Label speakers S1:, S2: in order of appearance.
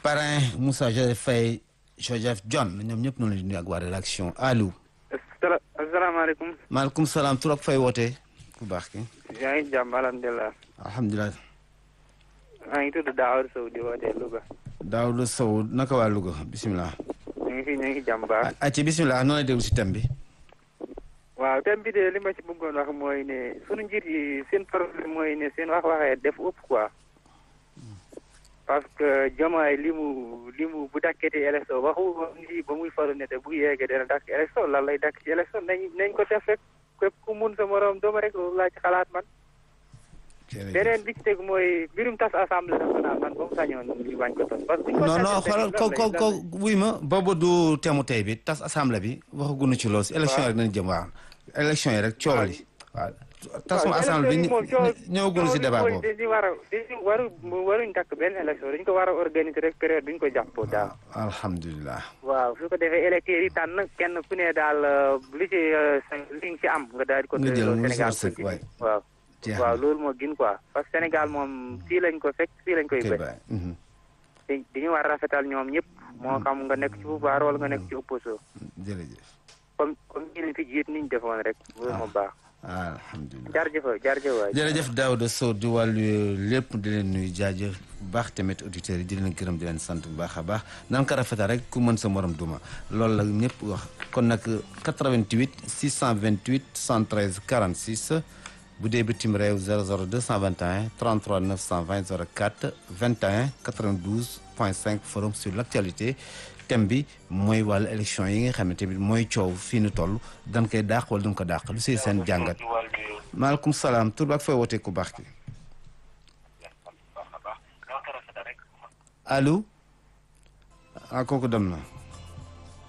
S1: parrain Moussa Joseph Faye Joseph John ñoom ñëpp noonu la di nuyu ak waa rédaction allo.
S2: asalaamaaleykum.
S1: maaleykum salaam tur ak fay wootee ku baax ki.
S2: yaa ngi jàmm alhamdulilah.
S1: alhamdulilah.
S2: maa ngi tudd Daawar Sow di wootee Louga.
S1: Daawuda Sow naka waa Louga bisimilah.
S2: ñu ngi fi ñu ngi jàmm baax.
S1: ah ci bisimilah noonu la déglu si thème bi.
S2: waaw thème bi de li ma ci bëggoon wax mooy ne sunu njiit yi seen problème mooy ne seen wax waxee def ëpp quoi. parce que Diomaye li mu li mu bu dakkati élection waxu lii ba muy faru ne te bu yeggee dana dakk élection lan lay dakk ci élection nañ nañ ko def rek képp ku mun sa morom dooma rek loolu laa ci xalaat man. beneen bi ci teg mooy mbirum tas assemblée nationale man ba mu sañoon ñu bañ ko tas. parce que
S1: non non xoolal ko ko ko wuy ma boobu du temu tey bi tas assemblée bi waxaguñu ci loolu si élection yi rek nañ jëm waaw élection yi rek coow li waaw tasum assemblée bi ñëwaguñu si débat boobu
S2: dañu war a dañu waru waruñ takk benn élection dañu ko war a organiser rek période duñ ko jàppoo daal
S1: alhamdulilah
S2: waaw su ko defee électeurs yi tànn kenn ku ne daal li ci li nga ci am nga daal di ko
S1: nga jël mu
S2: Sénégal
S1: sëg waay
S2: waaw waaw loolu moo gën quoi parce que Sénégal moom fii lañ ko fekk fii lañ koy
S1: kay
S2: bëj
S1: baay
S2: te dañu war a rafetal ñoom ñëpp moo xam nga nekk ci pouvoir wala nga nekk ci opposition
S1: jërëjëf
S2: comme comme ñi leen fi jiit niñ defoon rek loolu moo baax
S1: alhamdulilah
S2: jarjëf jarjëf waay
S1: jërëjëf Daouda Sow di wàllu lépp di leen nuyu jaajëf bu baax tamit auditeurs yi di leen gërëm di leen sant bu baax a baax nan ko rafetal rek ku mën sa morom duma loolu la ñëpp wax kon nag 88 628 113 46 bu dee bitim réew 00 221 33 920 04 21 92 point 5 forum sur l' actualité thème bi mooy wàllu élection yi nga xam ne tamit mooy coow fii nu toll dañ koy dàq wala duñ ko dàq lu siy seen jàngat maaleykum salaam tur ak fooy wootee ku baax ki allo ah kooku dem na